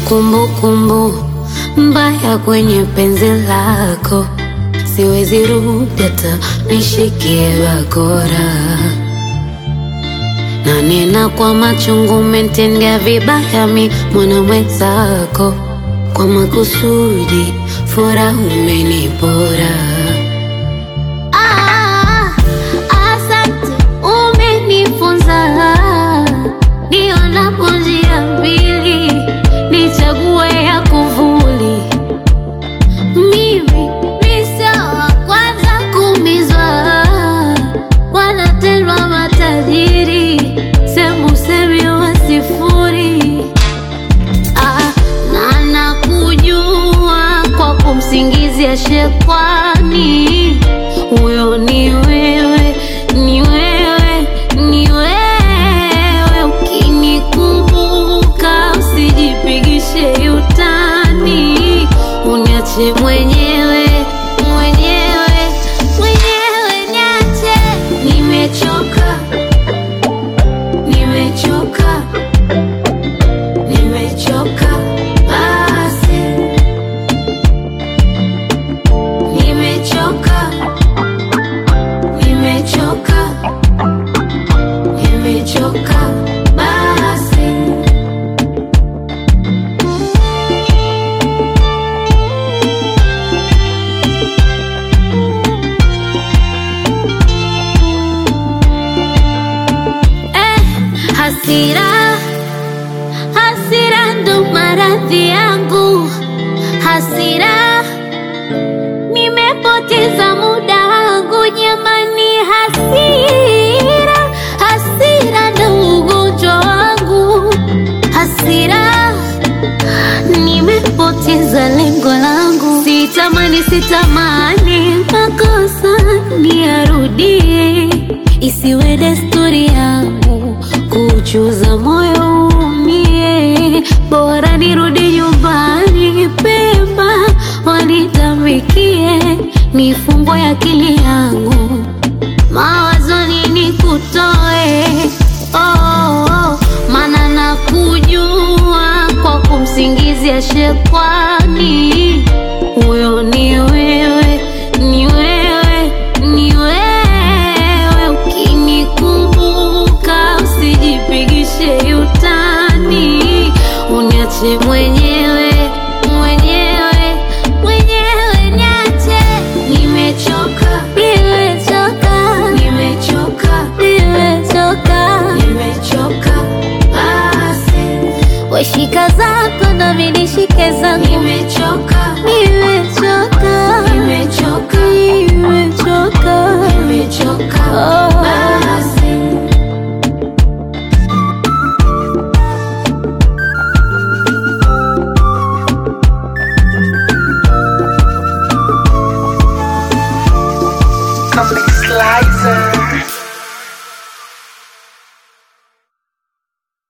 kumbukumbu mbaya kwenye penzi lako, siwezi rudi hata nishikie bakora na nena kwa machungu, umetendea vibaya mi mwana mwenzako, kwa makusudi furaha umenipora. Ah, asante, umenifunza nionapo njia mbili, nichague ya kuvuli. Mimi ni sawa kwanza kumizwa, wanatendwa matajiri, sembusemi wa sifuri. Ah, na nakujua kwa kumsingizia shekwani, huyo ni wewe, ni wewe, ni wewe. Ukinikumbuka usijipigishe utani, uniache mwenyewe, mwenyewe, mwenyewe, niache. Nimechoka, nimechoka Nimechoka basi, nimechoka, nimechoka, nimechoka basi. Eh, hasira Hasira ndo maradhi yangu, hasira nimepoteza muda wangu jamani, hasira hasira ndo ugonjwa wangu, hasira nimepoteza lengo langu, sitamani sitamani makosa niyarudie, isiwe desturi yangu kuchuza moyo umie, bora nirudi nyumbani pema, wanitamikie nifungwe akili yangu mawazoni nikutoe oh, oh, oh. Mana nakujua kwa kumsingizia shekwani, huyo ni wewe, ni wewe, ni wewe. Ukinikumbuka usijipigishe utani, uniache mwenyewe, mwenyewe, mwenyewe, niache. Nimechoka, nimechoka, nimechoka, nimechoka, nimechoka basi. Weshika zako na mimi nishike zangu, nimechoka, nimechoka, nimechoka, nimechoka, nimechoka. Oh.